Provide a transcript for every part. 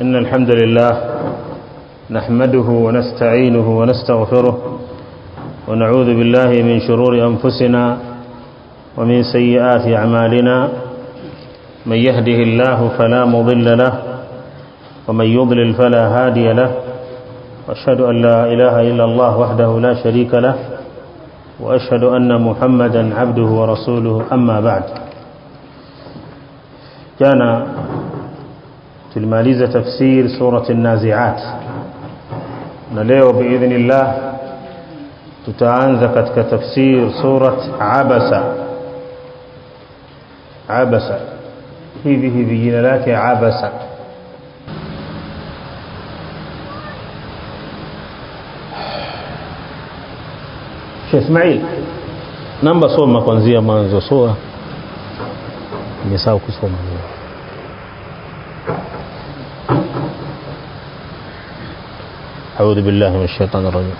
إن الحمد لله نحمده ونستعينه ونستغفره ونعوذ بالله من شرور أنفسنا ومن سيئات أعمالنا من يهده الله فلا مضل له ومن يضلل فلا هادي له واشهد أن لا إله إلا الله وحده لا شريك له وأشهد أن محمدا عبده ورسوله أما بعد كان tulimaliza tafsir surati an-nazi'at na leo biidhnillah tutaanza katika tafsir surat abasa abasa hivi hivi jina lake abasa Sheikh Ismail namba soma kuanzia mwanzo sura nimesahau kusoma أعوذ بالله من الشيطان الرجيم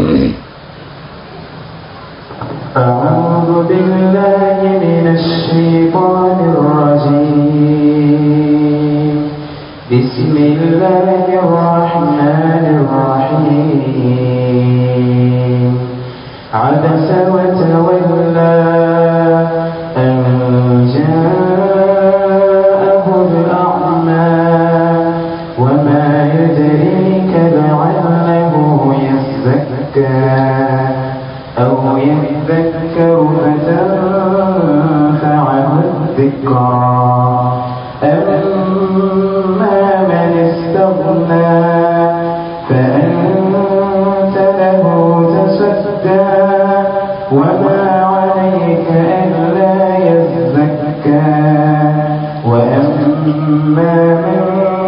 أعوذ بالله من الشيطان الرجيم بسم الله الرحمن الرحيم عبس وتولى أن جاءه الأعمى وما يدريك لعله يزكى أو يذكر فتنفعه الذكرى أما من استغنى فأنت له تصدى وما عليك ألا يزكى وأما من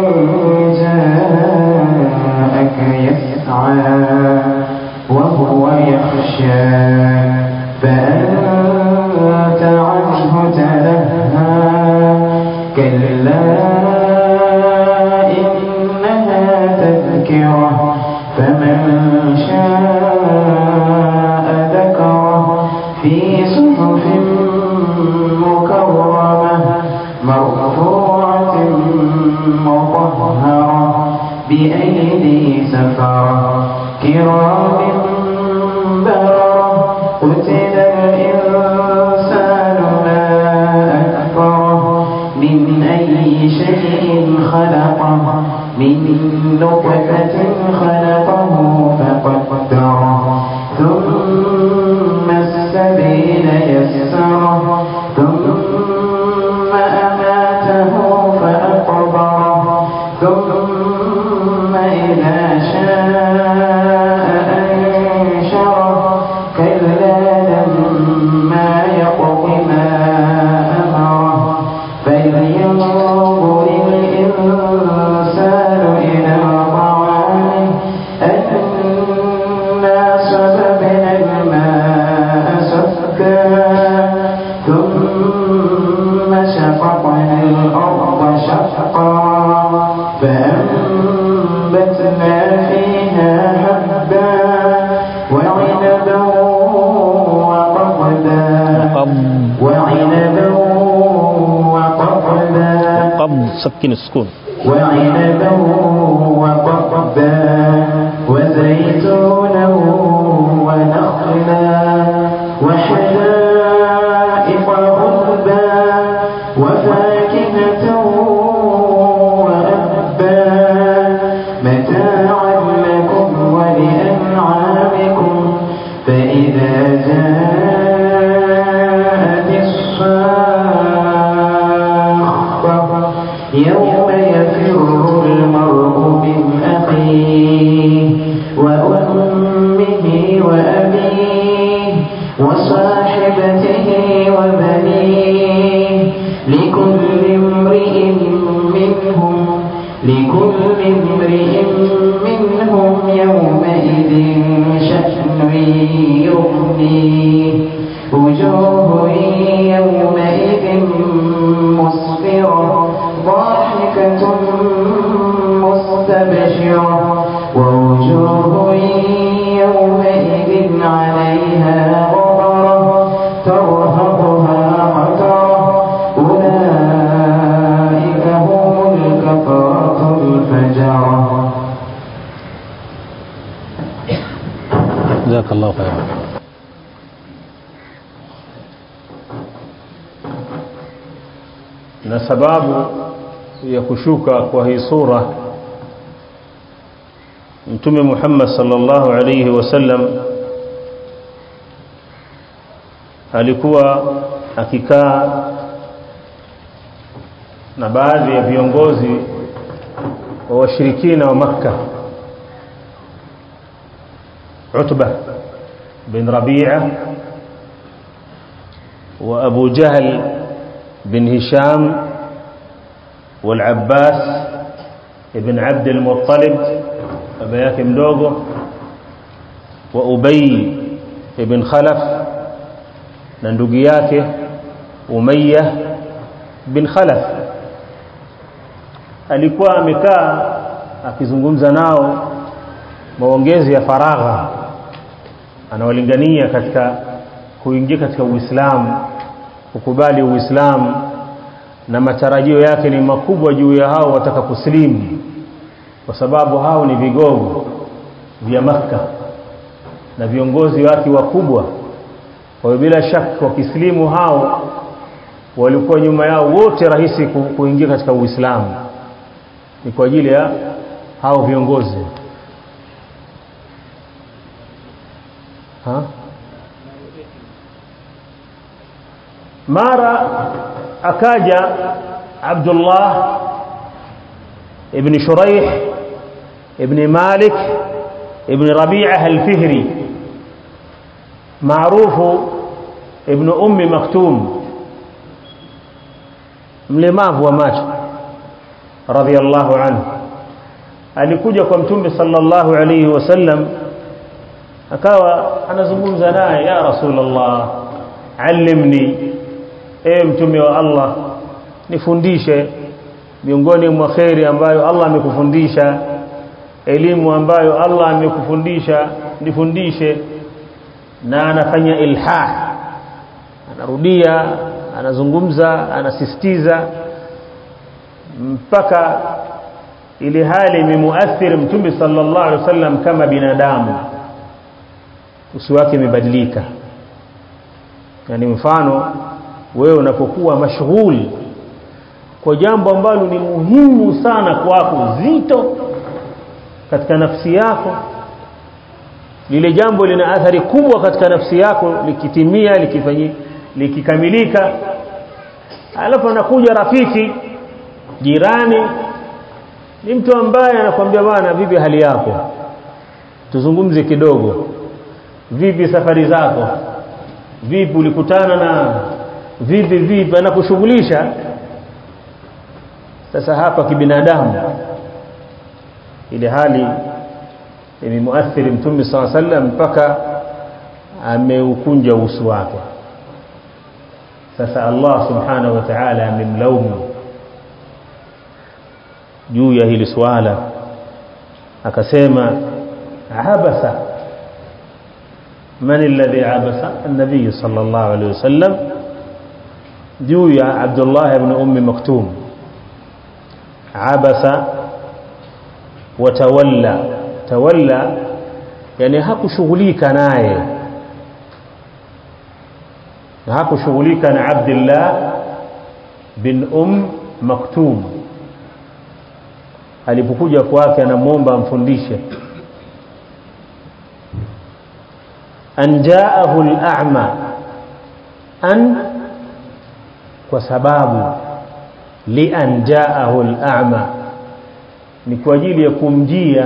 جاءك يسعى وهو يخشى فأنت عنه تلهى كلا إنها تذكرة فمن شاء ذكره في صحف مكرمة مرفوعة مطهرة بأيدي سفرة كرام بررة قتل الإنسان ما أكفره من أي شيء خلقه من نطفة خلقه فقدره ثم السبيل يسره ثم أماته فأقبره ثم إذا شاء أنشره كلا لما يقض ما أمره فلينظر الإنسان إلى طعامه أنا صببنا الماء سكا ثم شققنا الأرض شقا فأنبتنا فيها حبا وعنبا وقضبا وعنبا وقضبا قبض سكن السكون وعنبا وقضبا وزيتونا ونخلا وحدائق غلبا وفاكهة وأبا متاعا لكم ولأنعامكم فإذا جاءت الصاخة يوم يفر المرء من أخيه وأمه وأبيه وصاحبته وبنيه لكل امرئ منهم لكل امرئ منهم يومئذ شأن يغنيه وجوه يومئذ مسفرة ضاحكة مستبشرة ووجوه يومئذ عليها غبرة ترهقها قترة أولئك هم الكفرة الفجرة jazakallahu khairan na sababu ya kushuka kwa hii sura mtume Muhammad sallallahu alayhi wasallam alikuwa akikaa na baadhi ya viongozi wa washirikina wa Makka Utba bin Rabi'a wa Abu Jahl bin Hisham والعباس ابن عبد المطلب baba yake mdogo wa Ubay ibn Khalaf na ndugu yake Umayya bin Khalaf alikuwa amekaa akizungumza nao maongezi ya faragha anawalingania katika kuingia katika Uislamu kukubali Uislamu na matarajio yake ni makubwa juu ya hao wataka kuslimu kwa sababu hao ni vigogo vya Makka na viongozi wake wakubwa kwa hiyo bila shaka wakislimu hao walikuwa nyuma yao wote rahisi ku, kuingia katika Uislamu ni kwa ajili ya hao viongozi ha? mara akaja Abdullah ibn Shuraih ibn Malik ibn Rabi'ah al-Fihri maarufu ibn Ummi Maktum mlemavu wa macho radhiyallahu anhu alikuja kwa mtume sallallahu alayhi wasallam akawa anazungumza naye ya rasulullah allimni e mtume wa Allah nifundishe miongoni mwa khairi ambayo Allah amekufundisha elimu ambayo Allah amekufundisha nifundishe na anafanya ilhah anarudia anazungumza anasisitiza mpaka ile hali imemuathiri mtume sallallahu alaihi wasallam kama binadamu uso wake umebadilika yani mfano wewe unapokuwa mashughuli kwa jambo ambalo ni muhimu sana kwako zito katika nafsi yako lile jambo lina athari kubwa katika nafsi yako likitimia likifanyi likikamilika alafu anakuja rafiki jirani ni mtu ambaye anakuambia bwana vipi hali yako tuzungumze kidogo vipi safari zako vipi ulikutana na vipi vipi anakushughulisha sasa hapa kibinadamu ile hali imemuathiri mtume saw sallam mpaka ameukunja uso wake sasa Allah subhanahu wa ta'ala amemlaumu juu ya hili swala akasema abasa man alladhi abasa an-nabiy sallallahu alayhi wasallam juu ya Abdullah ibn Ummi Maktum abasa watawalla tawalla yani hakushughulika naye na hakushughulika na Abdullah bin Um Maktum alipokuja kwake anamwomba amfundishe an jaahu al-a'ma an kwa sababu li an jaahu al-a'ma ni kwa ajili ya kumjia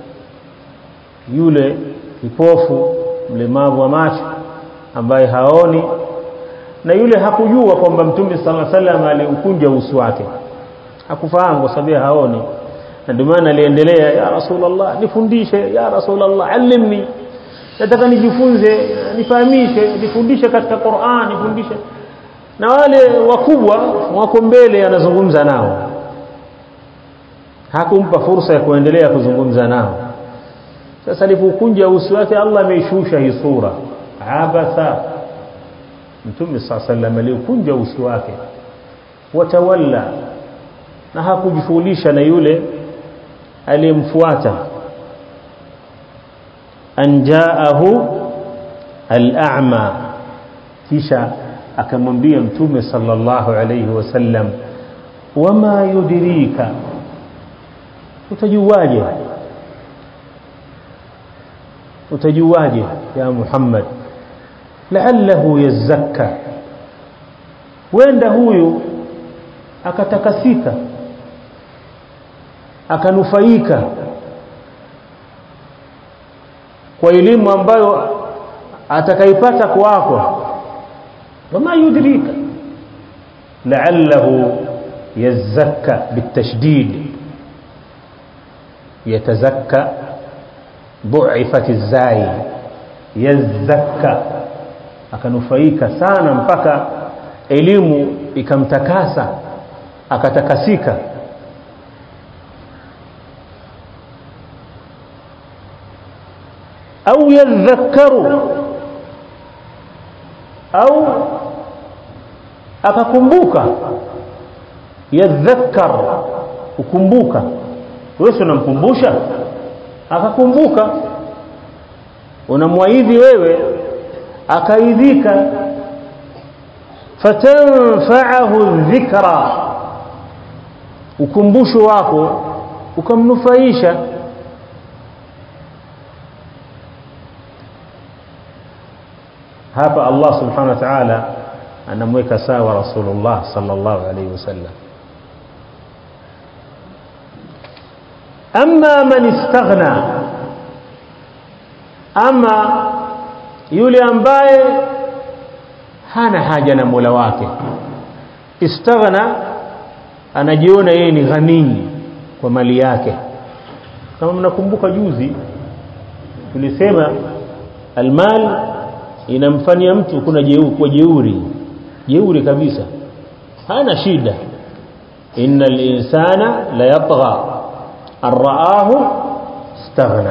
yule kipofu mlemavu wa macho ambaye haoni na yule hakujua kwamba mtume sallallahu alaihi wasallam aliukunja uso wake hakufahamu kwa sababu haoni na ndio maana aliendelea ya rasulullah nifundishe ya rasulullah allimni nataka nijifunze nifahamishe nifundishe katika Qur'an nifundishe na wale wakubwa wako mbele anazungumza nao hakumpa fursa ya kuendelea kuzungumza nao sasa alipokunja uso wake Allah ameishusha hii sura abasa mtume saa sallam alikunja uso wake watawalla na hakujishughulisha na yule aliyemfuata an jaahu al-a'ma kisha akamwambia mtume sallallahu alayhi wasallam wama yudrika utajuaje utajuaje ya Muhammad la'allahu yazakka wenda huyu akatakasika akanufaika kwa elimu ambayo atakaipata kwako wama yudrika la'allahu yazakka bitashdid yatazakka ضعفت الزاي yazakka akanufaika sana mpaka elimu ikamtakasa akatakasika au yadhakkaru au akakumbuka yadhakkar ukumbuka wewe unamkumbusha akakumbuka unamwaidhi wewe akaidhika fatanfa'ahu dhikra ukumbusho wako ukamnufaisha hapa Allah subhanahu wa ta'ala anamweka sawa Rasulullah sallallahu alayhi wasallam amma man istaghna ama yule ambaye hana haja na Mola wake istaghna anajiona yeye ni ghanii kwa mali yake kama mnakumbuka juzi tulisema almal inamfanyia mtu kuna jeu, kwa jeuri jeuri kabisa hana shida innal insana la yatgha arraahu istaghna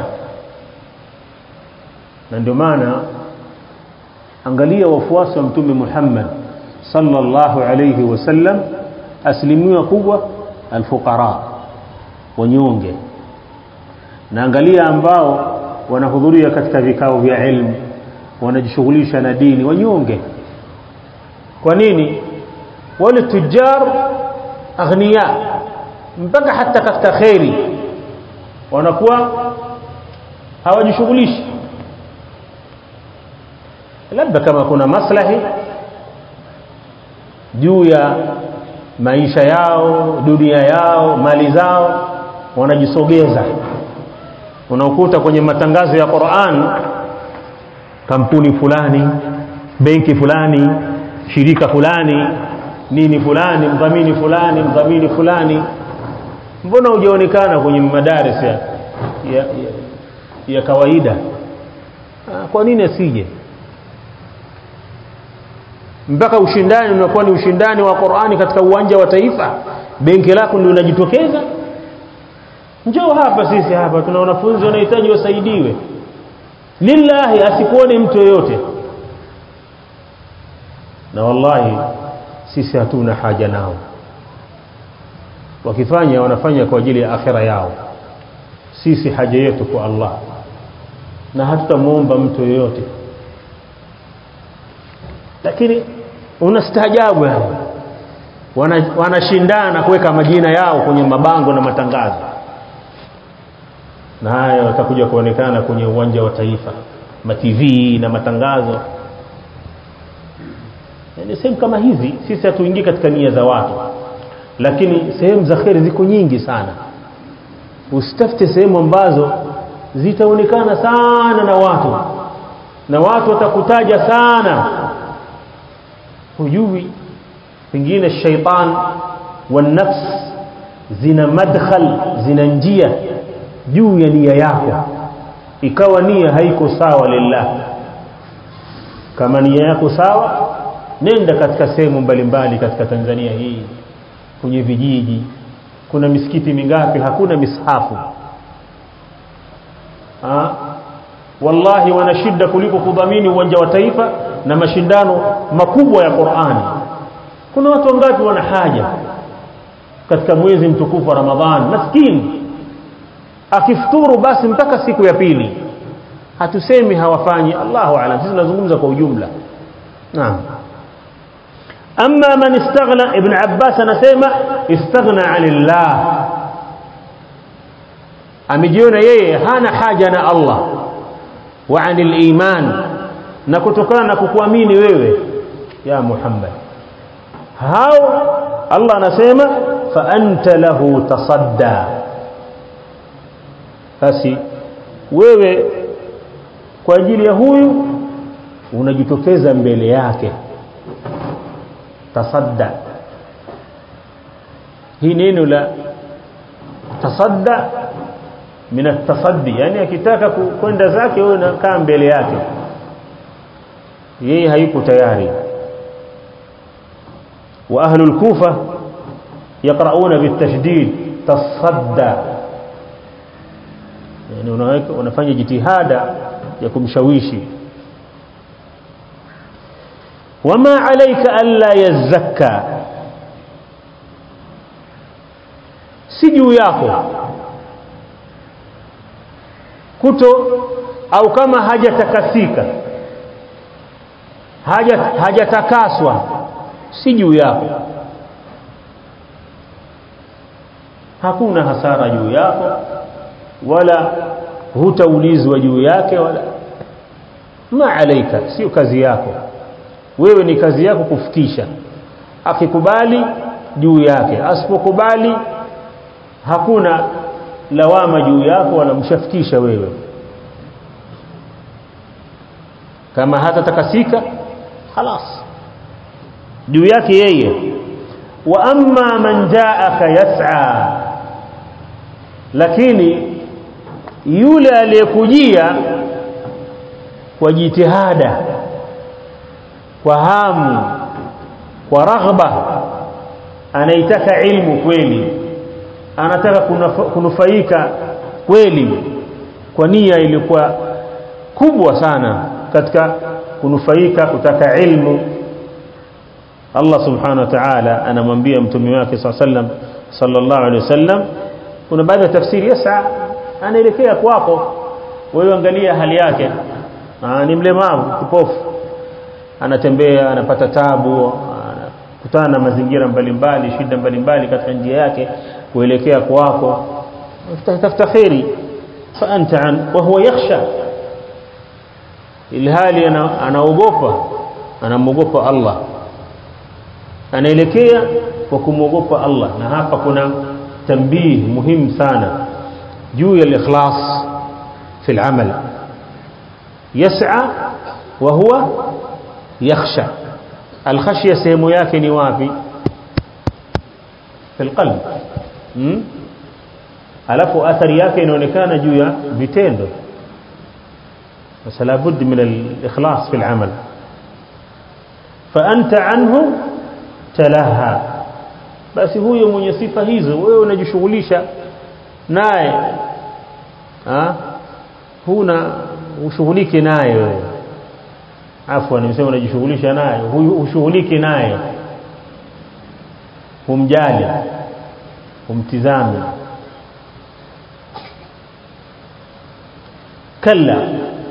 na ndio maana angalia wafuasi wa mtume Muhammad sallallahu alayhi wasallam asilimia kubwa alfuqara wanyonge na angalia ambao wanahudhuria katika vikao vya ilmu wanajishughulisha na dini wanyonge kwa nini wale tujar aghnia mpaka hata katika khairi wanakuwa hawajishughulishi labda kama kuna maslahi juu ya maisha yao dunia yao mali zao wanajisogeza unakuta kwenye matangazo ya Qur'an kampuni fulani benki fulani shirika fulani nini fulani mdhamini fulani mdhamini fulani mbona hujaonekana kwenye madaris ya, ya, ya, ya kawaida ah, kwa nini asije mpaka ushindani unakuwa ni ushindani wa Qur'ani katika uwanja wa taifa benki lako ndio linajitokeza njoo hapa sisi hapa tuna wanafunzi wanahitaji wasaidiwe lillahi asikuone mtu yoyote na wallahi sisi hatuna haja nao wakifanya wanafanya kwa ajili ya akhira yao sisi haja yetu kwa Allah na hatutamuomba mtu yoyote lakini unastaajabu wana wanashindana kuweka majina yao kwenye mabango na matangazo na haya watakuja kuonekana kwenye uwanja wa taifa ma TV na matangazo yani sehemu kama hizi sisi hatuingii katika nia za watu lakini sehemu za kheri ziko nyingi sana usitafute sehemu ambazo zitaonekana sana na watu na watu watakutaja sana hujui pengine shaitan wa nafs zina madkhal zina njia juu ya nia yako ikawa nia haiko sawa lillah kama nia yako sawa nenda katika sehemu mbalimbali katika Tanzania hii kwenye vijiji kuna misikiti mingapi hakuna mishafu ha? wallahi wana shida kuliko kudhamini uwanja wa taifa na mashindano makubwa ya Qur'ani kuna watu wangapi wana haja katika mwezi mtukufu wa Ramadhan maskini akifuturu basi mpaka siku ya pili hatusemi hawafanyi Allahu aalam sisi tunazungumza kwa ujumla naam amma man istaghna ibn abbas anasema istaghna anillah amejiona yeye hana haja na Allah wa anil iman na kutokana na kukuamini wewe ya Muhammad hao Allah anasema fa anta lahu tasadda basi wewe kwa ajili ya huyu unajitokeza mbele yake tasadda hii neno la tasadda min atasaddi yani akitaka kwenda zake wewe unakaa mbele yake yeye hayuko tayari wa ahlul kufa yaqrauna bitashdid tasadda yani unaweka unafanya jitihada ya kumshawishi wama alayka alla yazakka si juu yako kuto au kama hajatakasika haja hajatakaswa si juu yako hakuna hasara juu yako wala hutaulizwa juu yake wala ma alaika sio kazi yako wewe ni kazi yako kufikisha akikubali juu yake asipokubali hakuna lawama juu yako wala mshafikisha wewe kama hata takasika خلاص juu yake yeye wa amma man jaaka yas'a lakini yule aliyekujia kwa jitihada kwa hamu kwa raghba anaitaka ilmu kweli anataka kunufaika kweli kwa nia ilikuwa kubwa sana katika kunufaika kutaka ilmu Allah subhanahu wa ta'ala anamwambia mtume wake sallam sallallahu alaihi wasallam kuna baadhi ya tafsiri yasa anaelekea kwako wewe angalia hali yake Aa, ni mlemavu kipofu anatembea anapata tabu anakutana na mazingira mbalimbali shida mbalimbali katika njia yake kuelekea kwako tafuta khairi fa anta an wa huwa yakhsha ilhali anaogopa anamwogopa Allah anaelekea kwa kumwogopa Allah na hapa kuna tambih muhimu sana juu ya ikhlas fi al-amal yas'a wa huwa yakhsha al-khashya sehemu yake ni wapi fi al-qalb hmm? alafu athari yake inaonekana juu ya vitendo بس لابد من الإخلاص في العمل فأنت عنه تلهى basi huyo mwenye sifa hizo wewe unajishughulisha naye ah huna ushughulike naye wewe afwan nimesema unajishughulisha naye huyu ushughulike naye humjali humtizame kalla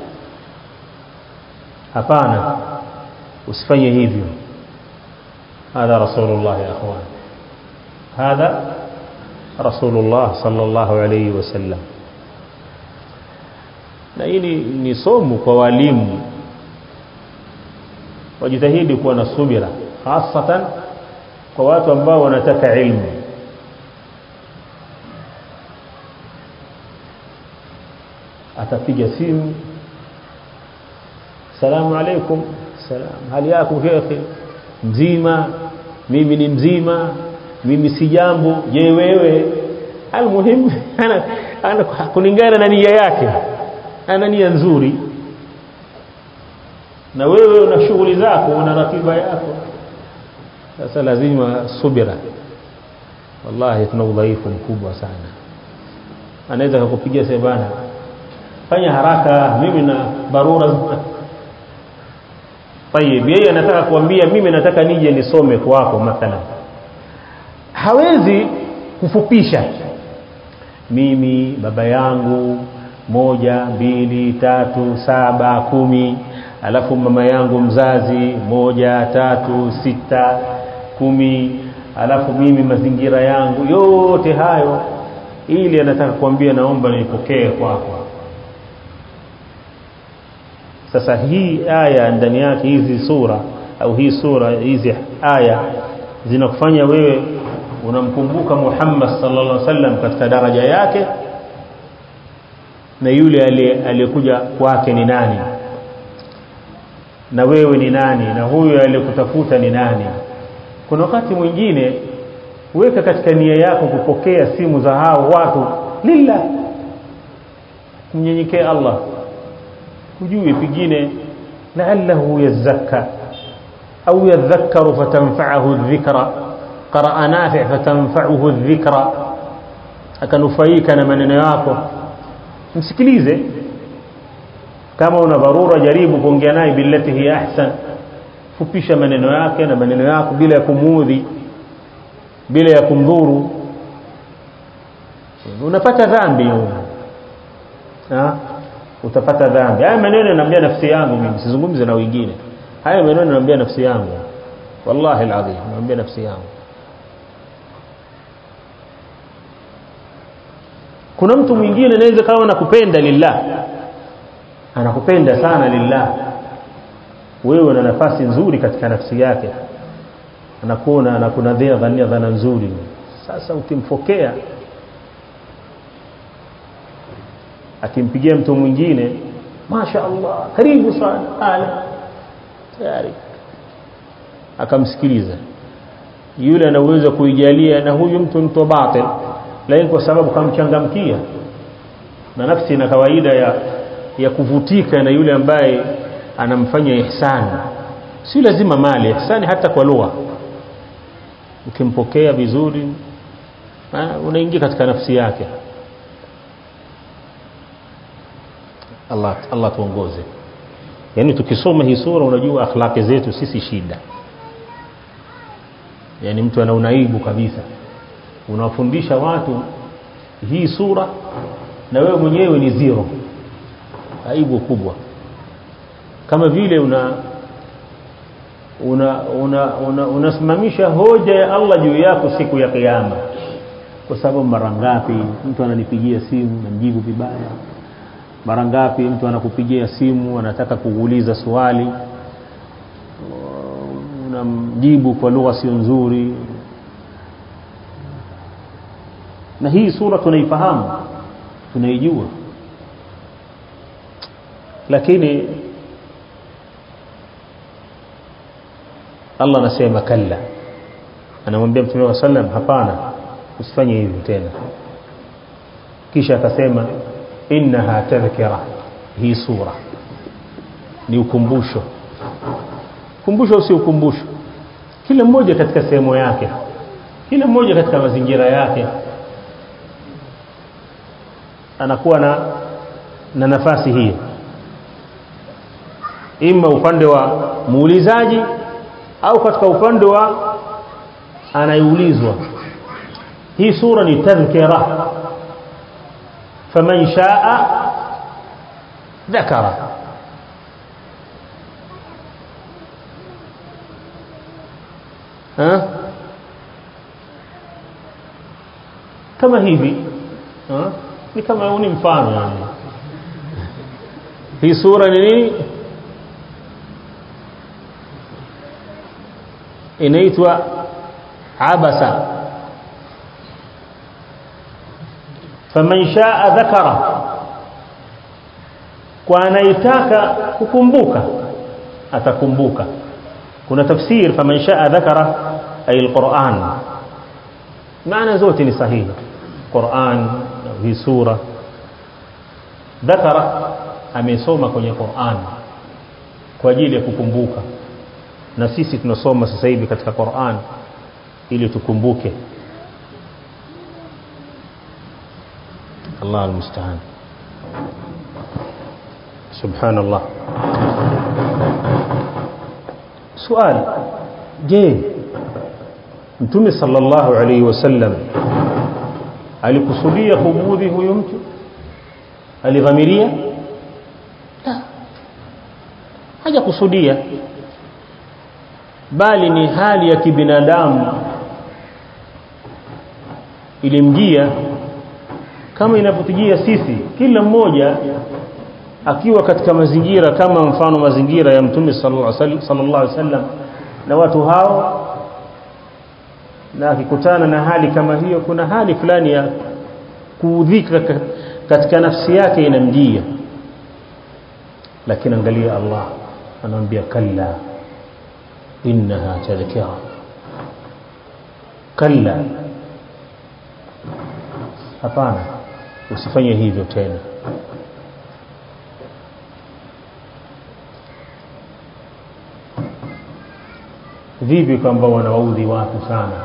hapana usifanye hivyo هذا رسول الله يا اخوان هذا رسول الله صلى الله عليه وسلم na hili ni somo kwa walimu wajitahidi kuwa na subira hasatan kwa watu ambao wanataka ilmu atapiga simu salamu alaikum salam hali yako shekhi mzima mimi ni mzima mimi si jambo je wewe almuhim ana, ana kulingana na nia yake ana nia nzuri na wewe una shughuli zako una ratiba yako sasa lazima subira wallahi tuna udhaifu mkubwa sana anaweza kukupigia sebana fanya haraka mimi na barura Tayeb yeye anataka kuambia mimi nataka nije nisome kwako mathalan hawezi kufupisha mimi baba yangu moja mbili tatu saba kumi alafu mama yangu mzazi moja tatu sita kumi alafu mimi mazingira yangu yote hayo ili anataka kuambia naomba nipokee kwako sasa hii aya ndani yake hizi sura au hii sura hizi aya zinakufanya wewe unamkumbuka Muhammad sallallahu alaihi wasallam katika daraja yake na yule aliyekuja kwake ni nani na wewe ni nani na huyo aliyekutafuta ni nani kuna wakati mwingine weka katika nia yako kupokea simu za hao watu lillah kumnyenyekea Allah hujui pengine la'allahu yazakka au yadhakkaru fatanfa'ahu dhikra qara'a nafi' fatanfa'uhu dhikra akanufaika na maneno yako msikilize kama una dharura jaribu kuongea naye billati hiya ahsan fupisha maneno yake na maneno yako bila ya kumuudhi bila ya kumdhuru unapata dhambi ha? utapata dhambi haya maneno naambia nafsi yangu mimi sizungumze na wengine haya maneno naambia nafsi yangu wallahi alazim naambia nafsi yangu kuna mtu mwingine anaweza kawa anakupenda lillah anakupenda sana lillah wewe una nafasi nzuri katika nafsi yake anakuona anakunadhia dhania dhana nzuri sasa ukimpokea akimpigia mtu mwingine masha Allah karibu sana ala tayari akamsikiliza yule ana uwezo kuijalia na huyu mtu mtu batil lakini kwa sababu kamchangamkia na nafsi ina kawaida ya ya kuvutika na yule ambaye anamfanya ihsani si lazima mali ihsani hata kwa lugha ukimpokea vizuri unaingia katika nafsi yake Allah Allah tuongoze yani tukisoma hii sura unajua akhlaqi zetu sisi shida yani mtu ana unaibu kabisa unawafundisha watu hii sura na wewe mwenyewe ni zero aibu kubwa kama vile una una unasimamisha una, una hoja ya Allah juu yako siku ya kiyama kwa sababu mara ngapi mtu ananipigia simu namjibu vibaya mara ngapi mtu anakupigia simu anataka kuuliza swali unamjibu kwa lugha sio nzuri na hii sura tunaifahamu tunaijua lakini Allah anasema kalla anamwambia mtume wa sallam hapana usifanye hivyo tena kisha akasema innaha tadhkira hii sura ni ukumbusho kumbusho si ukumbusho kila mmoja katika sehemu yake kila mmoja katika mazingira yake anakuwa na na nafasi hii ima upande wa muulizaji au katika upande wa anayeulizwa hii sura ni tadhkira faman shaa dhakara ha? kama hivi ha? ni kama huu ni mfano yani hii sura ni nini inaitwa abasa faman shaa dhakara kwa anayetaka kukumbuka atakumbuka kuna tafsir faman shaa dhakara ay alquran maana zote ni sahihi Qur'an hii sura dhakara amesoma kwenye Qur'an kwa ajili ya kukumbuka na sisi tunasoma sasa hivi katika Qur'an ili tukumbuke Allah almusta'an subhanallah swali je mtume sallallahu alaihi wasallam alikusudia kumudhi huyu mtu alidhamiria la hajakusudia bali ni hali ya kibinadamu ilimjia kama inavyotujia sisi kila mmoja akiwa katika mazingira kama mfano mazingira ya mtume sallallahu alaihi wasallam na watu hao na akikutana na hali kama hiyo kuna hali fulani ya kuudhika katika nafsi yake inamjia lakini angalia Allah anamwambia kalla innaha tadhkira kalla hapana usifanye hivyo tena vipi kwamba wanawaudhi watu sana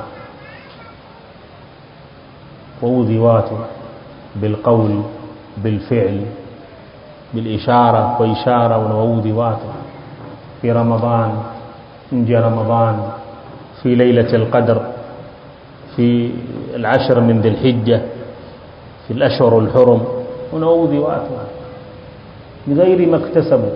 waudhi watu bilqawl bilfi'l بالإشارة وإشارة ونوودي واتو في رمضان نجي رمضان في ليلة القدر في العشر من ذي الحجة في الأشهر الحرم ونوودي واتو بغير ما اكتسبوا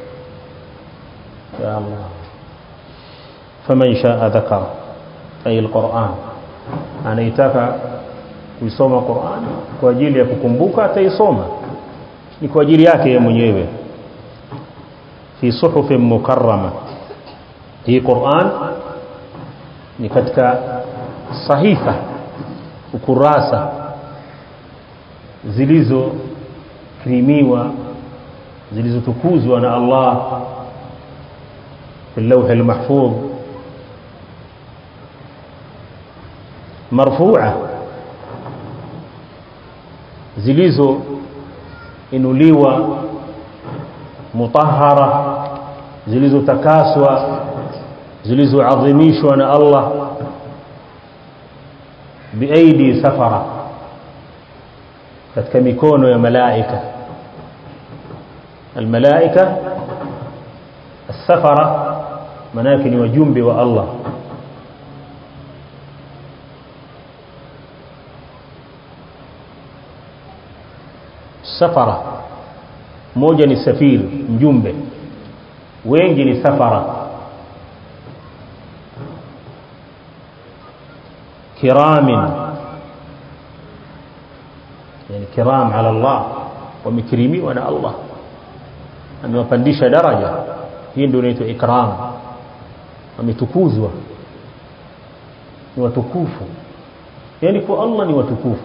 يا الله فمن شاء ذكر أي القرآن anaitaka kuisoma Qur'an kwa ajili ya kukumbuka ataisoma ni kwa ajili yake yeye mwenyewe fi suhufin mukarrama hii Qur'an ni katika sahifa ukurasa zilizokirimiwa zilizotukuzwa na Allah في اللوح المحفوظ مرفوعة zilizo inuliwa mutahara zilizotakaswa zilizoadhimishwa na Allah biaidi safara katika mikono ya malaika almalaika السفرة manake ni wajumbe wa Allah safara moja ni safiri mjumbe wengi ni safara kiramin yani kiram ala Allah wamekirimiwa na Allah amewapandisha daraja hii ndio inaitwa ikram wametukuzwa ni watukufu yani kwa Allah ni watukufu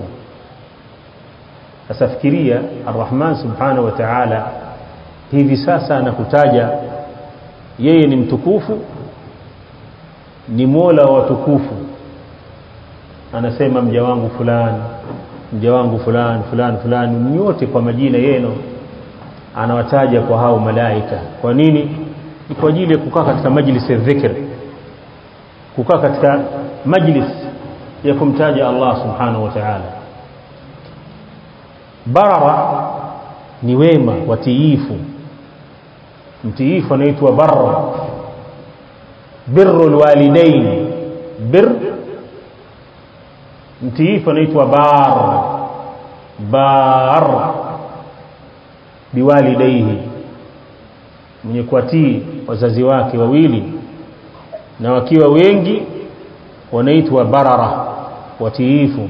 sasa fikiria arrahman subhanahu wa ta'ala hivi sasa anakutaja yeye ni mtukufu ni mola wa watukufu anasema mja wangu fulani mja wangu fulani fulani fulani nyote kwa majina yenu anawataja kwa hao malaika kwa nini ni kwa ajili ya kukaa katika majlis ya dhikr kukaa katika majlis ya kumtaja Allah subhanahu wa ta'ala barara ni wema watiifu mtiifu anaitwa barra birrul walidain bir mtiifu anaitwa bar bar biwalidaihi mwenye kuwatii wazazi wake wawili na wakiwa wengi wanaitwa barara watiifu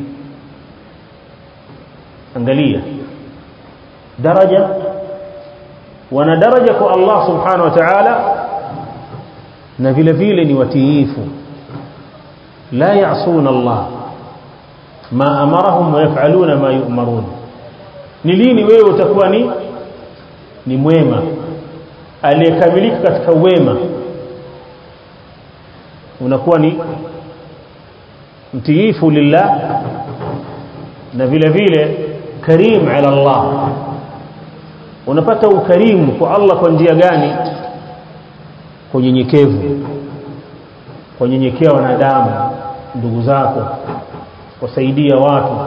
angalia daraja wana daraja kwa Allah subhanahu wa ta'ala na vile vile ni watiifu la ya'suna Allah ma amarahum wa yaf'aluna ma yu'marun ni lini wewe utakuwa ni ni mwema aliyekamilika katika wema unakuwa ni mtiifu lillah na vile vile karim ala Allah unapata ukarimu kwa Allah kwa njia gani kwa unyenyekevu kwa nyenyekea wanadamu ndugu zako wasaidia watu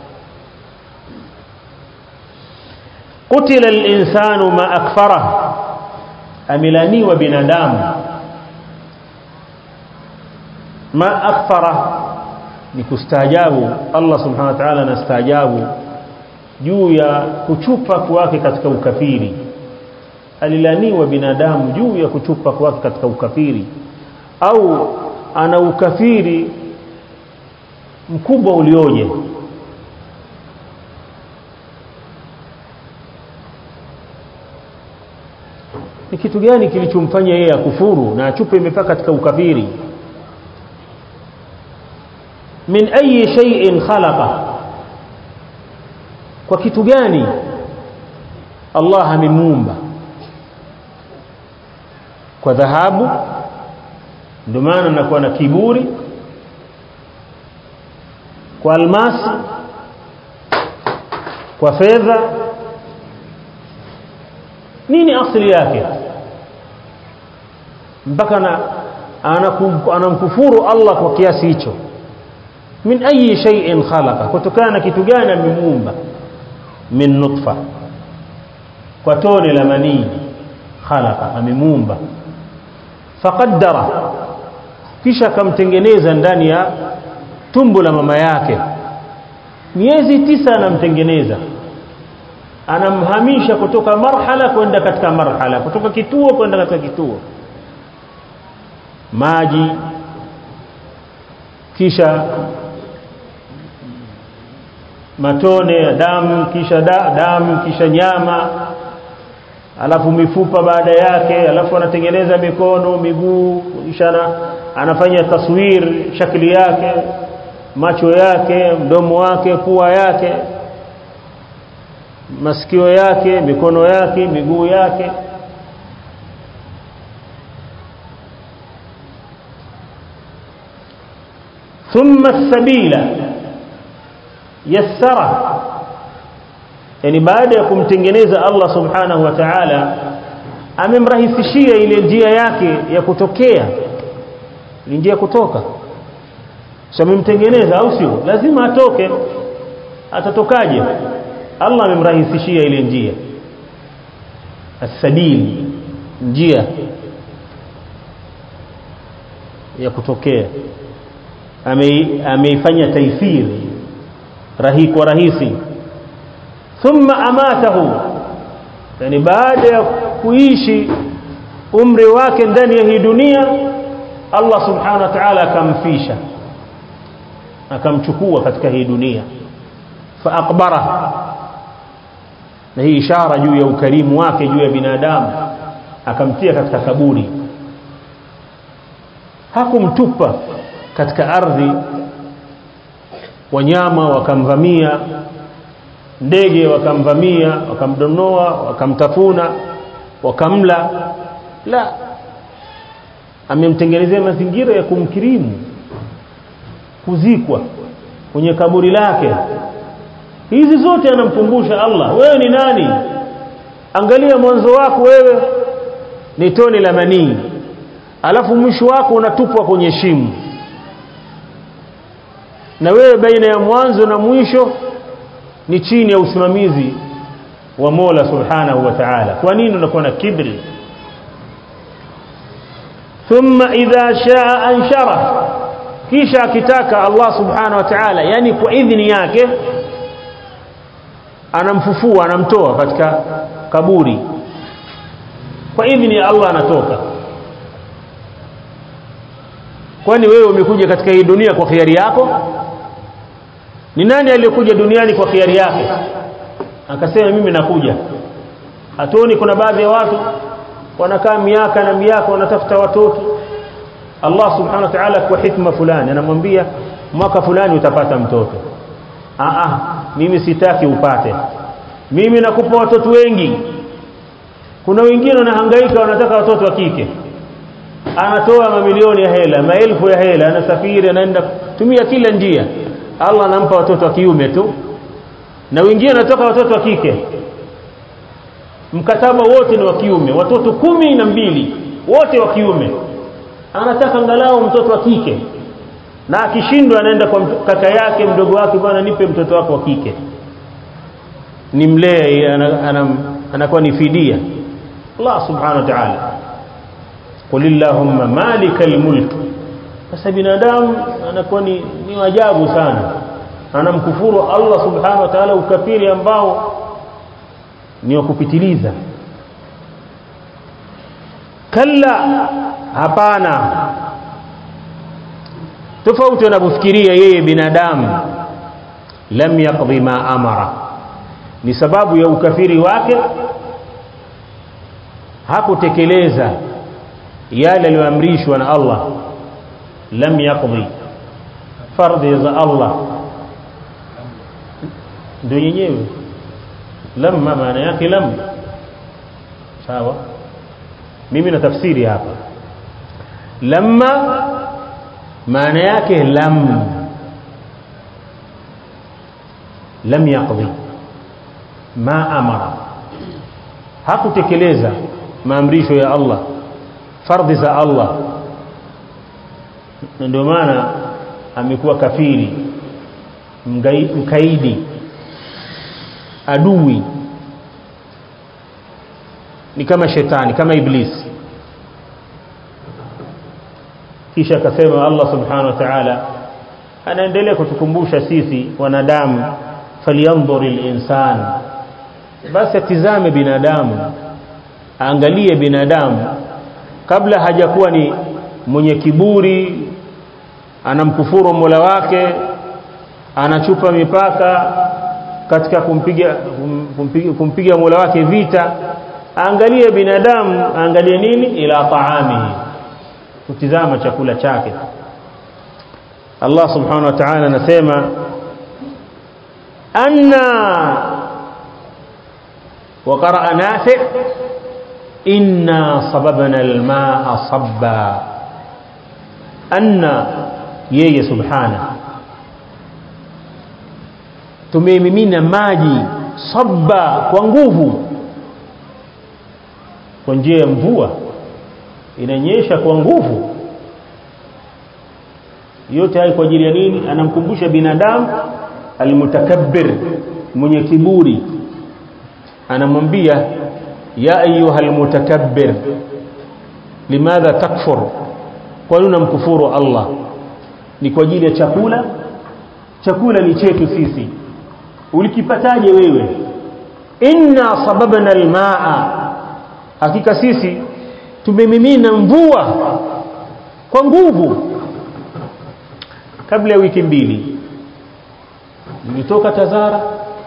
قتل الإنسان ما أكفره أملاني وبندام ما أكفره نكستاجاب الله سبحانه وتعالى نستاجاب juu ya kuchupa kwake katika ukafiri alilaniwa binadamu juu ya kuchupa kwake katika ukafiri au ana ukafiri mkubwa ulioje ni kitu gani kilichomfanya yeye akufuru na achupe mipaka katika ukafiri min ayi shay'in khalaqa kwa kitu gani Allah amemuumba kwa dhahabu ndio maana anakuwa na kiburi kwa almasi kwa fedha nini asili yake mpaka na anamkufuru Allah kwa kiasi hicho min ayi shay'in khalaqa kutokana na kitu gani amemuumba min nutfa kwa tone la manii khalaqa amemuumba faqaddara kisha akamtengeneza ndani ya tumbo la mama yake miezi tisa anamtengeneza anamhamisha kutoka marhala kwenda katika marhala kutoka kituo kwenda katika kituo maji kisha matone ya damu kisha da, damu kisha nyama alafu mifupa baada yake alafu anatengeneza mikono miguu kisha anafanya taswir shakli yake macho yake mdomo wake pua yake masikio yake mikono yake miguu yake ثم السبيل يسره yani baada ya kumtengeneza Allah subhanahu wa ta'ala amemrahisishia ile njia yake ya kutokea ni njia kutoka sio amemtengeneza au sio lazima atoke atatokaje Allah amemrahisishia ile njia as-sabil njia ya kutokea ameifanya taisiri rahi kwa rahisi thumma amatahu yani baada ya kuishi umri wake ndani ya hii dunia Allah subhanahu wa ta'ala akamfisha akamchukua katika hii dunia fa aqbara na hii ishara juu ya ukarimu wake juu ya binadamu akamtia katika kaburi hakumtupa katika ardhi wanyama wakamvamia ndege wakamvamia wakamdonoa wakamtafuna wakamla la amemtengenezea mazingira ya kumkirimu kuzikwa kwenye kaburi lake hizi zote anamkumbusha Allah wewe ni nani angalia mwanzo wako wewe ni tone la manii alafu mwisho wako unatupwa kwenye shimo na wewe baina ya mwanzo na mwisho ni chini ya usimamizi wa Mola Subhanahu wa Ta'ala kwa nini unakuwa na kibri thumma idha shaa anshara kisha akitaka Allah Subhanahu wa Ta'ala yani kwa idhini yake anamfufua anamtoa katika kaburi kwa idhini ya Allah anatoka kwani wewe umekuja katika hii dunia kwa khiari yako ni nani aliyekuja duniani kwa khiari yake akasema mimi nakuja hatuoni kuna baadhi ya watu wanakaa miaka na miaka wanatafuta watoto Allah subhanahu wa ta'ala kwa hikma fulani anamwambia mwaka fulani utapata mtoto a a mimi sitaki upate mimi nakupa watoto wengi kuna wengine wanahangaika wanataka watoto wa kike anatoa mamilioni ya hela maelfu ya hela anasafiri anaenda tumia kila njia Allah anampa watoto wa kiume tu na wengine anatoka watoto wa kike mkataba wote ni wa kiume watoto kumi na mbili wote wa kiume anataka angalau mtoto wa kike na akishindwa anaenda kwa kaka yake mdogo wake bwana nipe mtoto wako wa kike nimlee anakuwa ni fidia Allah subhanahu wa ta'ala qul illahumma malikal mulk sasa binadamu anakuwa ni, ni wajabu sana anamkufuru Allah subhanahu wa ta'ala ukafiri ambao ni wa kupitiliza kalla hapana tofauti anavyofikiria yeye binadamu lam yaqdi ma amara ni sababu ya ukafiri wake hakutekeleza yale aliyoamrishwa na Allah lam yaqdi fardhi za Allah ndio yenyewe lamma maana yake lam sawa mimi na tafsiri hapa lamma maana yake lam lam yaqdi ma amara hakutekeleza maamrisho ya Allah fardhi za Allah ndio maana amekuwa kafiri mkaidi adui ni kama shetani kama iblisi kisha akasema Allah subhanahu wa ta'ala anaendelea kutukumbusha sisi wanadamu falyanzur al-insan basi atizame binadamu aangalie binadamu kabla hajakuwa ni mwenye kiburi anamkufuru Mola wake anachupa mipaka katika kumpiga kumpiga, kumpiga Mola wake vita angalie binadamu angalie nini ila taamihi kutizama chakula chake Allah subhanahu wa ta'ala anasema anna وقرأ نافع إنا صببنا الماء صبا أن يي سبحانه tumemimina maji sabba kwa nguvu kwa njia ya mvua inanyesha kwa nguvu yote hayo kwa ajili ya nini anamkumbusha binadamu almutakabbir mwenye kiburi anamwambia ya ayuha almutakabbir limadha takfur kwa nini unamkufuru Allah ni kwa ajili ya chakula chakula ni chetu sisi ulikipataje wewe inna sababna almaa hakika sisi tumemimina mvua kwa nguvu kabla ya wiki mbili nilitoka Tazara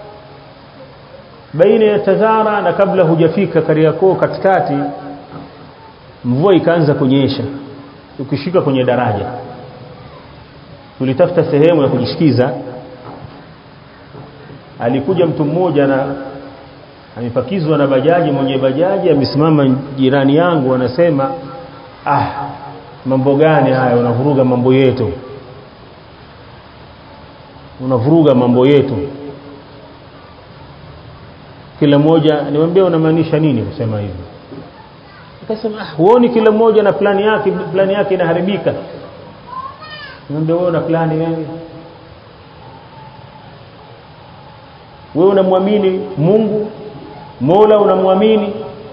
baina ya Tazara na kabla hujafika Kariakoo katikati mvua ikaanza kunyesha ukishika kwenye daraja tulitafuta sehemu ya kujishikiza alikuja mtu mmoja na amepakizwa na bajaji mwenye bajaji amesimama jirani yangu anasema ah mambo gani haya unavuruga mambo yetu unavuruga mambo yetu kila mmoja niwaambia unamaanisha nini kusema hivyo akasema ah huoni kila mmoja na plani yake plani yake inaharibika niambia wewe una plani wewe wewe unamwamini Mungu Mola unamwamini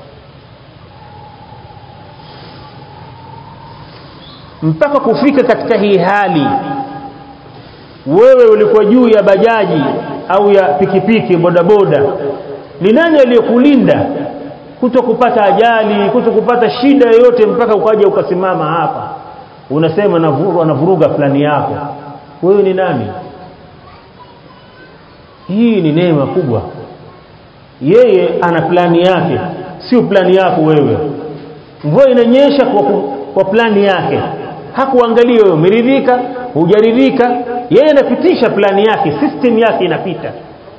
mpaka kufika katika hii hali wewe ulikuwa juu ya bajaji au ya pikipiki bodaboda ni nani aliyekulinda kuto kupata ajali kuto kupata shida yoyote mpaka ukaja ukasimama hapa unasema navuruga navuruga plani yako wewe ni nani hii ni neema kubwa yeye ana plani yake sio plani yako wewe mvua inanyesha kwa, kwa plani yake hakuangalia wewe umeridhika hujaridhika yeye anapitisha plani yake system yake inapita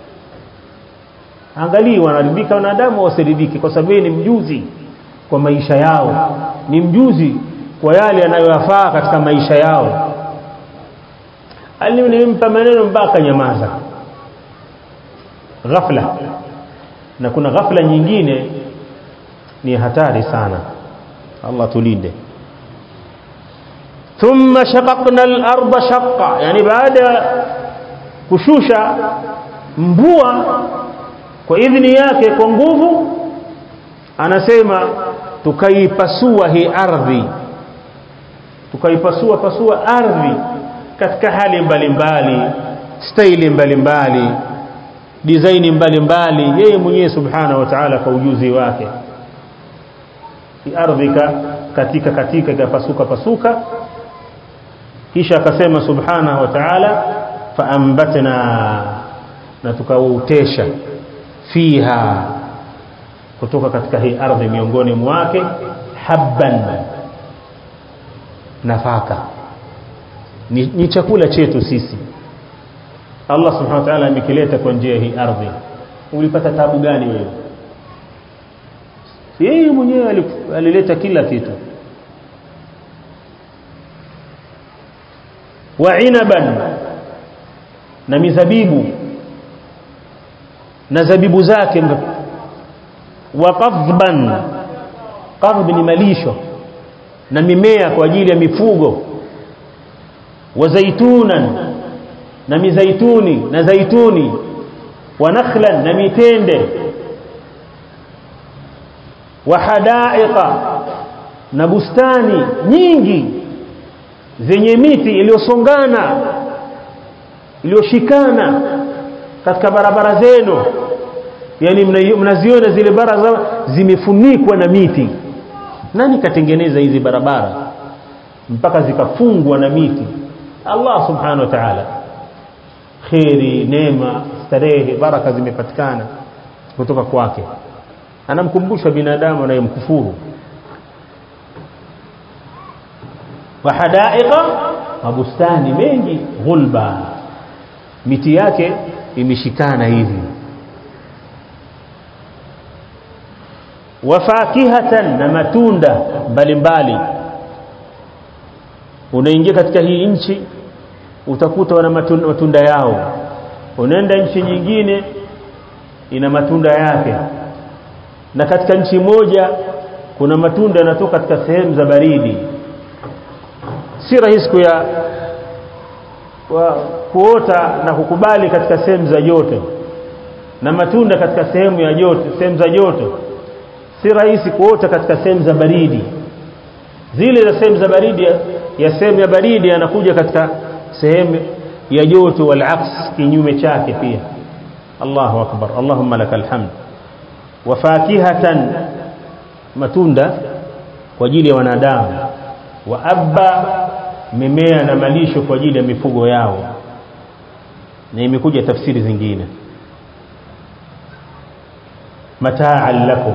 angalia wanaridhika wanadamu wasiridhike kwa sababu ni mjuzi kwa maisha yao ni mjuzi kwa yale yanayoyafaa katika maisha yao alimpa maneno mpaka nyamaza ghafla na kuna ghafla nyingine ni hatari sana Allah tulinde thumma shaqaqna al-ardha shaqqa yani baada kushusha mvua kwa idhini yake kwa nguvu anasema tukaipasua hii ardhi tukaipasua pasua ardhi katika hali mbalimbali staili mbalimbali design mbalimbali yeye mwenyewe subhanahu wa ta'ala kwa ujuzi wake ardhika katika katika ikapasuka pasuka kisha akasema subhanahu wa ta'ala faambatna na tukautesha fiha kutoka katika hii ardhi miongoni mwake habban nafaka ni, ni chakula chetu sisi Allah subhanahu wa ta'ala amekileta kwa njia hii ardhi ulipata tabu gani wewe yeye mwenyewe alileta kila kitu wa inaban na mizabibu na zabibu zake wa qadhban qadhb ni malisho na mimea kwa ajili ya mifugo wa zaitunan na mizaituni na zaituni wa nakhlan na mitende wa hadaiqa na bustani nyingi zenye miti iliyosongana iliyoshikana katika barabara zenu yani mnaziona zile barabara zimefunikwa na miti nani katengeneza hizi barabara mpaka zikafungwa na miti Allah subhanahu wa ta'ala khairi neema starehe baraka zimepatikana kutoka kwake anamkumbusha binadamu anayemkufuru wa hadaiqa mabustani mengi ghulba miti yake imeshikana hivi wafakihatan na matunda mbalimbali unaingia katika hii nchi utakuta wana matunda, matunda yao unaenda nchi nyingine ina matunda yake na katika nchi moja kuna matunda yanatoka katika sehemu za baridi si rahisi kuya kuota na kukubali katika sehemu za joto na matunda katika sehemu ya joto sehemu za joto si rahisi kuota katika sehemu za baridi zile za sehemu za baridi ya sehemu ya baridi yanakuja katika sehemu ya joto wal aks kinyume chake pia Allahu akbar Allahumma lakal hamd wa fakihatan matunda kwa ajili ya wanadamu wa abba mimea na malisho kwa ajili ya mifugo yao na imekuja tafsiri zingine mataan lakum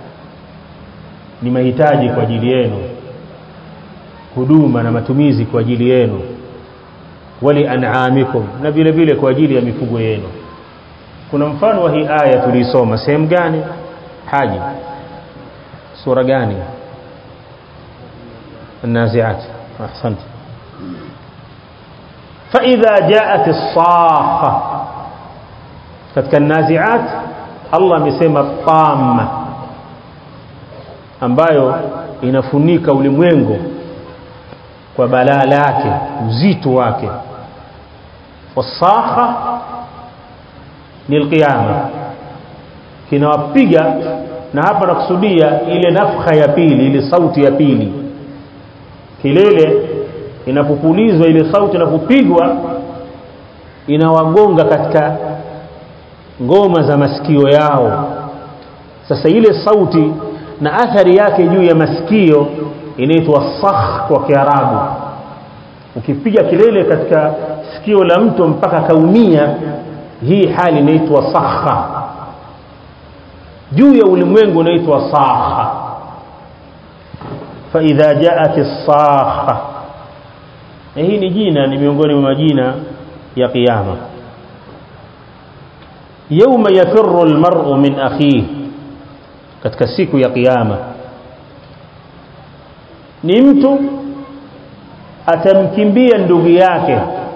ni mahitaji kwa ajili yenu huduma na matumizi kwa ajili yenu wali an'amikum na vile vile kwa ajili ya mifugo yenu kuna mfano wa hii aya tulisoma sehemu gani haji sura gani النازعات احسنت فاذا جاءت الصاخه katika النازعات Allah amesema tamma ambayo inafunika ulimwengu kwa balaa lake uzito wake wasakha ni alqiyama kinawapiga na hapa nakusudia ile nafkha ya pili ile sauti ya pili kilele inapopulizwa ile sauti inapopigwa inawagonga katika ngoma za masikio yao sasa ile sauti na athari yake juu ya masikio inaitwa sakh kwa kiarabu ukipiga kilele katika sikio la mtu mpaka kaumia hii hali inaitwa sakha juu ya ulimwengu inaitwa sakha فاذا جاءت الصاخه hii ni jina ni miongoni mwa majina ya kiyama يوم يفر المرء من اخيه katika siku ya kiyama ni mtu atamkimbia ndugu yake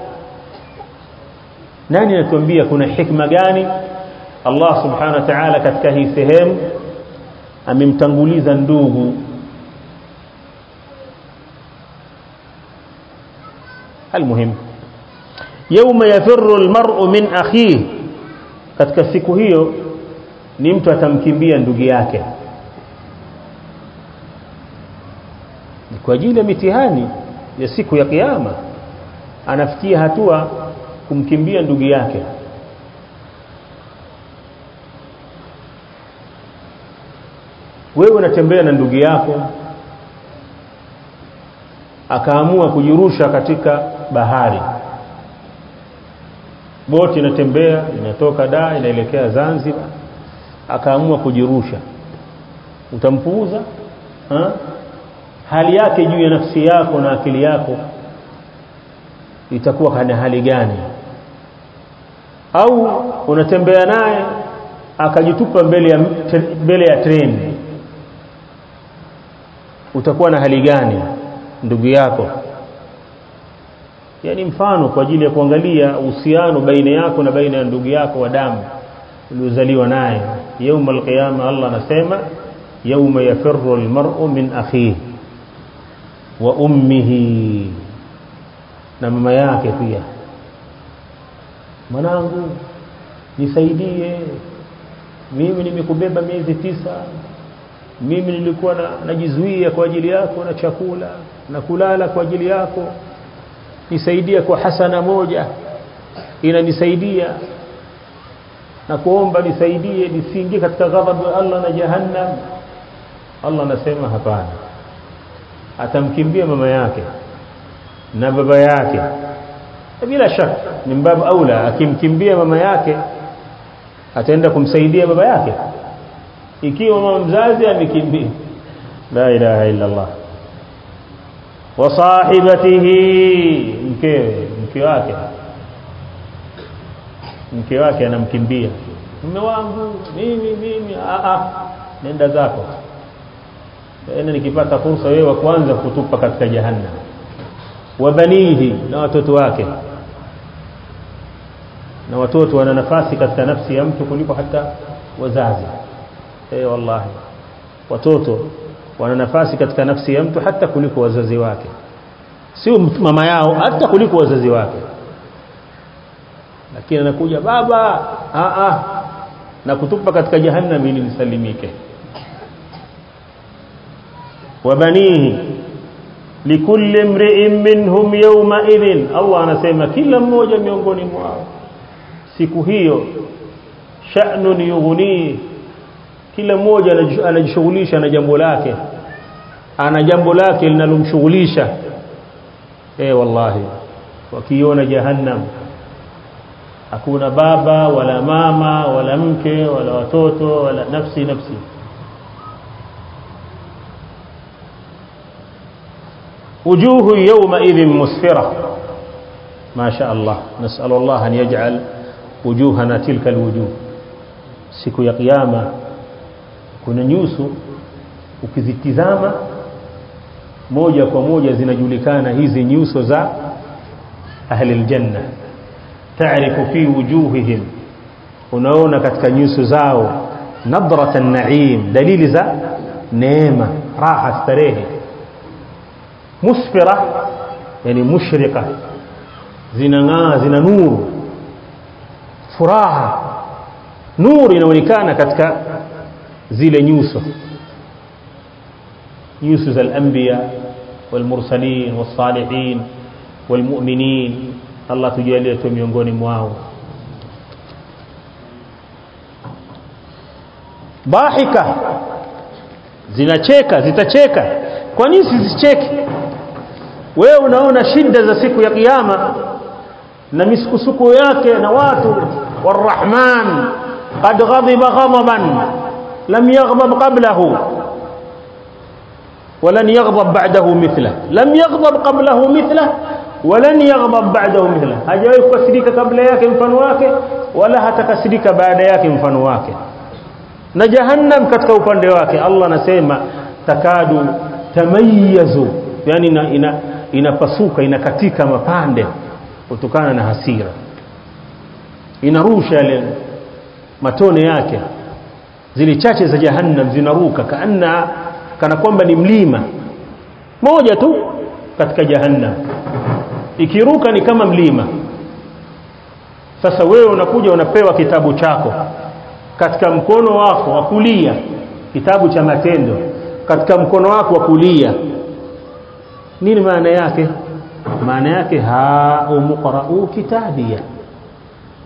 nani anatuambia kuna hikma gani Allah subhanahu wa ta'ala katika hii sehemu amemtanguliza ndugu المهم يوم يفر المرء من اخيه katika siku hiyo ni mtu atamkimbia ndugu yake ni kwa ajili ya mitihani ya siku ya kiyama anafikia hatua kumkimbia ndugu yake wewe unatembea na ndugu yako akaamua kujirusha katika bahari boti inatembea inatoka Dar inaelekea Zanzibar akaamua kujirusha utampuuza ha? hali yake juu ya nafsi yako na akili yako itakuwa kana hali gani au unatembea naye akajitupa mbele ya mbele ya treni utakuwa na hali gani ndugu yako yani mfano kwa ajili ya kuangalia uhusiano baina yako na baina ya ndugu yako wa damu uliozaliwa naye يوم القيامه Allah anasema يوم يفر المرء من اخيه وامه na mama yake pia mwanangu nisaidie mimi nimekubeba miezi tisa mimi nilikuwa na, najizuia kwa ajili yako na chakula na kulala kwa ajili yako nisaidia kwa hasana moja inanisaidia na kuomba nisaidie nisiingie katika ghadhabu ya Allah na jahannam Allah anasema hapana atamkimbia mama yake na baba yake bila shaka ni mbabu aula akimkimbia mama yake ataenda kumsaidia baba yake ikiwa mama mzazi amekimbia la ilaha illa Allah wa sahibatihi mkewe mke wake mke wake anamkimbia mume wangu mimi mimi a a nenda zako tena nikipata fursa wewe wa kwanza kutupa katika jahannam wa banihi na watoto wake na watoto wana nafasi katika nafsi ya mtu kuliko hata wazazi eh wallahi watoto wana nafasi katika nafsi ya mtu hata kuliko wazazi wake sio mama yao hata kuliko wazazi wake lakini anakuja baba a a na kutupa katika jahannam ili nisalimike wabanihi likulli imri'in minhum yawma idhin Allah anasema kila mmoja miongoni mwao siku hiyo sha'nun yughni kila mmoja anajishughulisha na jambo lake ana jambo lake linalomshughulisha eh wallahi wakiona jahannam hakuna baba wala mama wala mke wala watoto wala nafsi nafsi وجوه يومئذ مسفرة ما شاء الله نسأل الله أن يجعل وجوهنا تلك الوجوه siku ya kiyama kuna nyuso ukizitizama moja kwa moja zinajulikana hizi nyuso za ahli aljanna taarifu fi wujuhihim unaona katika nyuso zao nadrat an-na'im dalili za neema raha starehe musfira yani mushrika zinang'aa zina nuru furaha nuru inaonekana katika zile nyuso nyuso za al-anbiya wal-mursalin was-salihin wal-mu'minin Allah tujalie tu miongoni mwao bahika zinacheka zitacheka kwa nini sizicheke wewe unaona shida za siku ya kiyama na misukusuko yake na watu warahman qad ghadiba ghadaban lam yaghdab qablahu ولن يغضب بعده مثله لم يغضب قبله مثله ولن يغضب بعده مثله hajawahi kukasirika kabla yake mfano wake wala hatakasirika baada yake mfano wake na jahannam katika upande wake Allah anasema takadu tamayazu yani ina, ina, inapasuka inakatika mapande kutokana na hasira inarusha ile matone yake zile chache za jahannam zinaruka kaanna kana kwamba ni mlima moja tu katika jahannam ikiruka ni kama mlima sasa wewe unakuja unapewa kitabu chako katika mkono wako wa kulia kitabu cha matendo katika mkono wako wa kulia nini maana yake maana yake ha umqra'u kitabia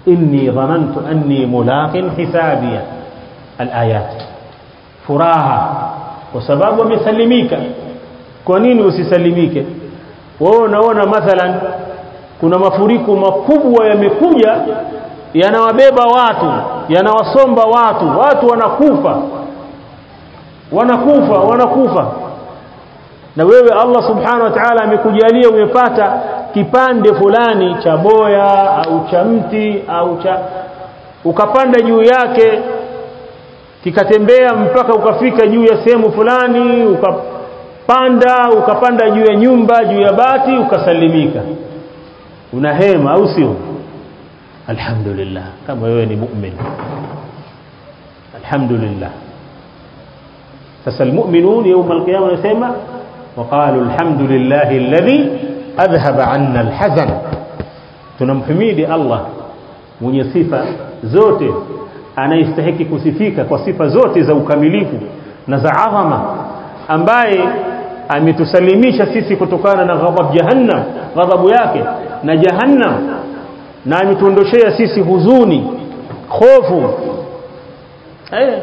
inni dhanantu anni mulaqin hisabia alayat furaha kwa sababu amesalimika kwa nini usisalimike wewe unaona mathalan kuna mafuriko makubwa yamekuja yanawabeba watu yanawasomba watu watu wanakufa wanakufa wanakufa na wewe Allah subhanahu wa ta'ala amekujalia umepata kipande fulani cha boya au cha mti au cha ukapanda juu yake kikatembea mpaka ukafika juu ya sehemu fulani ukapanda ukapanda juu ya nyumba juu ya bati ukasalimika una hema au sio alhamdulillah kama wewe ni mu'min alhamdulillah sasa almu'minun يوم القيامه wanasema وقالوا الحمد لله الذي اذهب عنا الحزن tunamhimidi Allah mwenye sifa zote anayestahiki kusifika kwa sifa zote za ukamilifu na za adhama ambaye ametusalimisha sisi kutokana na ghadhab jahannam ghadhabu yake na jahannam na ametuondoshea sisi huzuni hofu eh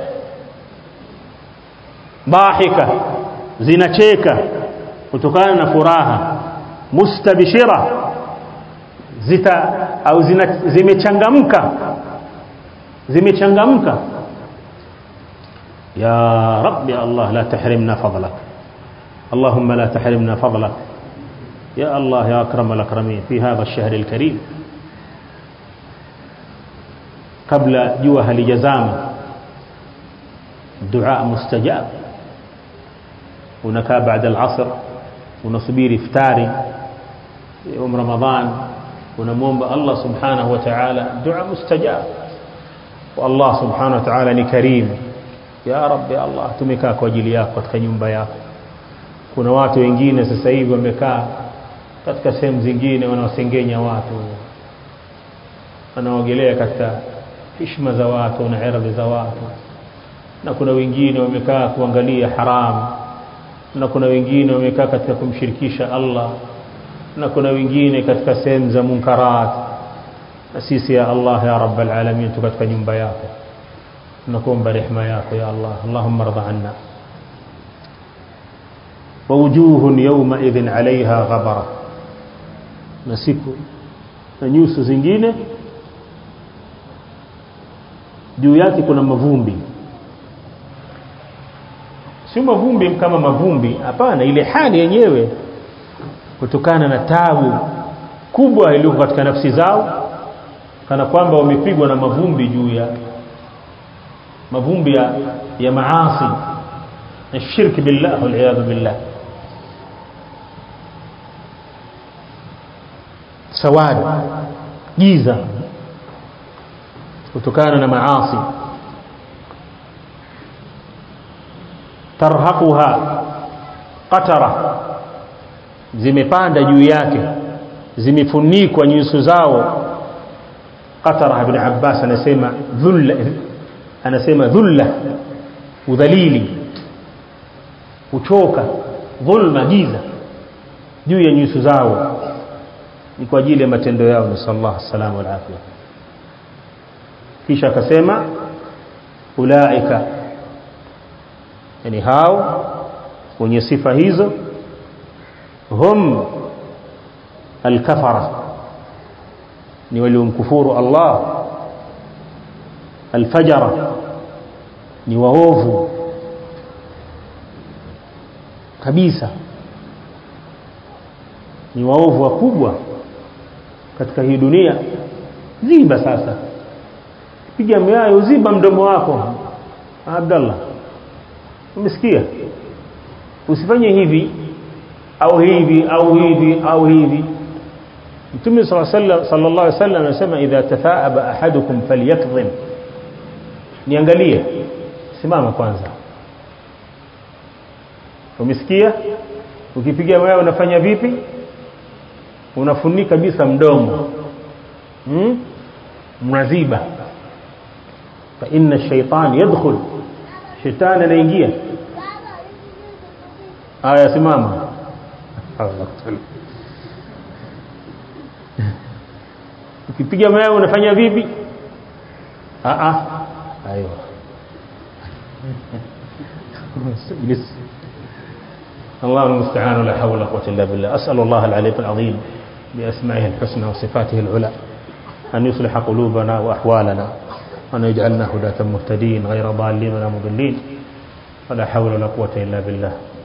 bahika zinacheka kutokana na furaha mustabishira zita au zina, zimechangamka zimechangamka ya rabbi allah la tahrimna fadlak اللهم لا تحرمنا فضلك يا الله يا أكرم الأكرمين في هذا الشهر الكريم قبل جوه لجزام دعاء مستجاب ونكا بعد العصر ونصبير إفتاري يوم رمضان ونموم الله سبحانه وتعالى دعاء مستجاب والله سبحانه وتعالى كريم يا رب يا الله tumekaa kwa ajili yako katika nyumba yako kuna watu wengine sasa hivi wamekaa katika sehemu zingine wanawasengenya watu wanaogelea katika heshima za watu na ardhi za watu na kuna wengine wamekaa kuangalia haram na kuna wengine wamekaa katika kumshirikisha Allah na kuna wengine katika sehemu za munkarat na sisi ya Allah ya rabbal alamin tu katika nyumba yako tunakuomba rehema yako ya Allah Allahumma rضى anna ووجوه يومئذ عليها غبرة na siku na nyuso zingine juu yake kuna mavumbi sio mavumbi kama mavumbi hapana ile hali yenyewe kutokana na tabu kubwa iliyoko katika nafsi zao kana kwamba wamepigwa na mavumbi juu ya mavumbi ya, ya maasi na shirki billah wal billah sawadi giza kutokana na maasi tarhaquha qatara zimepanda juu yake zimefunikwa nyuso zao qatara ibn abbas anasema dhulla anasema dhulla udhalili kuchoka dhulma giza juu ya nyuso zao ni kwa ajili ya matendo yao ni sallallahu salamu wal afia kisha akasema ulaika yani hao wenye sifa hizo hum alkafara ni waliomkufuru Allah alfajara ni waovu kabisa ni waovu wakubwa katika hii dunia ziba sasa piga myayo ziba mdomo wako Abdallah umesikia usifanye hivi au hivi au hivi au hivi Mtume sallallahu alaihi wasallam anasema idha tafaaba ahadukum falyakdhim niangalie simama kwanza umesikia ukipiga wewe unafanya vipi unafunika kabisa mdomo hmm? mnaziba fa inna shaytan yadkhul shetani anaingia aya simama ukipiga mawe unafanya vipi ah ah ايوه اجلس الله المستعان ولا حول ولا قوه الا بالله اسال الله العلي العظيم باسمائه الحسنى وصفاته العلى ان يصلح قلوبنا واحوالنا وان يجعلنا هداة مهتدين غير ضالين ولا مضلين ولا حول ولا قوه الا بالله